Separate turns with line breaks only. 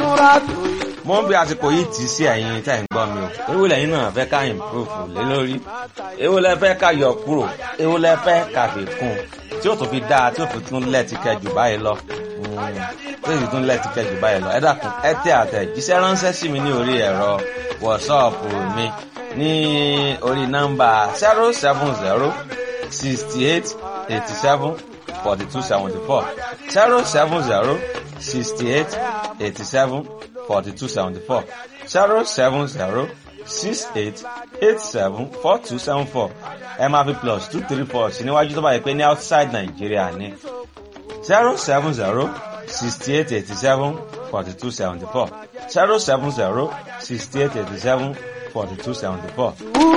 múra tó yìí.
mo ń bí àsìkò yìí tì í sí ẹ̀yin tẹ́ ń gbọ́ mi o èwo lẹ́yìn náà fẹ́ ká improve lé lórí èwo lẹ fẹ́ ká yọ kúrò èwo lẹ fẹ́ ká fi kún tí ó tún fi dáa tí ó fi tún lẹ́ẹ̀tì kẹjù báyìí lọ tí ó sì tún lẹ́ẹ̀tì kẹjù báyìí lọ ẹ dákun ẹ tẹ àtẹ̀jíṣẹ́ ránṣẹ́ sí mi ní orí ẹ̀rọ wọ̀ṣọ́ọ̀pù mi ní orí nọ́mbà zero seven zero sixty eight eighty seven forty two seventy four zero seven zero sixty eight eighty seven forty two seventy four zero seven zero six eight eight seven four two seven four ẹ máa fi plus two three four sí níwájú tó bá yẹ pé ní outside Nàìjíríà ní zero seven zero sixty eight eighty seven forty two seventy four zero seven zero sixty eight eighty seven forty two seventy four.